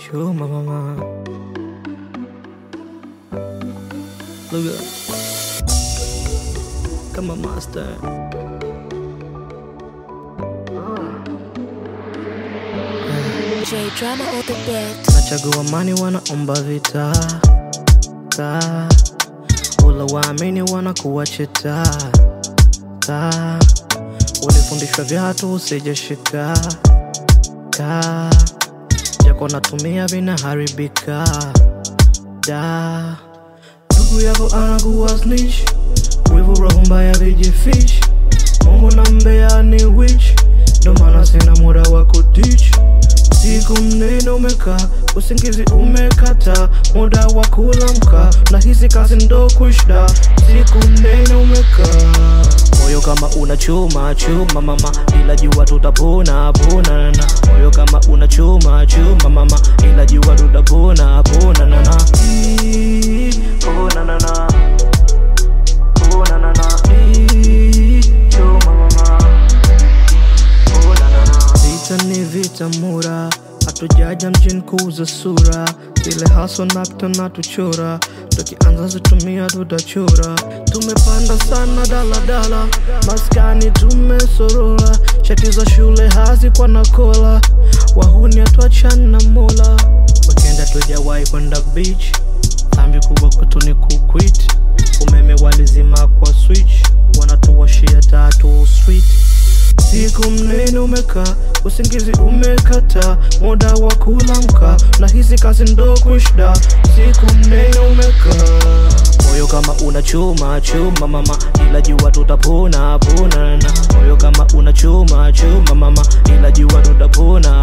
chuma mama. Look up. Come on, master. J drama on the beat. Nachagua amani, wanaomba vita ta ula waamini wanakuwa cheta ta ulifundishwa vyatu usijeshika ka jako natumia vinaharibika da ndugu yako anakuwa snitch wivu roho mbaya vijifish mungu na mbea ni witch ndo maana sina muda wa kutich siku mnene umekaa usingizi umekata muda wa kulamka na hizi kazi ndo kushda siku mnene umekaa moyo kama una chuma chuma mama ila jua tutapona pona na moyo kama una chuma chuma mama ila jua tutapona pona na na Ii, pona na na pona na na Ii, chuma mama Vita ni vita mura, hatujaja mjini kuuza sura, zile haso nakta na tuchora, tukianza zitumia tutachora. Tumepanda sana daladala, maskani tumesorora, shati za shule hazi kwa nakola, wahuni hatuachani na mola, wakenda tujawahi kwenda beach, dhambi kubwa kwetu ni kuquit, umeme walizima kwa switch, wanatuwashia tatu street Siku mnene umekaa, usingizi umekata, muda wa kulamka, na hizi kazi ndo kushda. Siku mnene umekaa, moyo kama una chuma chuma mama, ila jua tutapona pona na moyo kama una chuma chuma mama, ila jua tutapona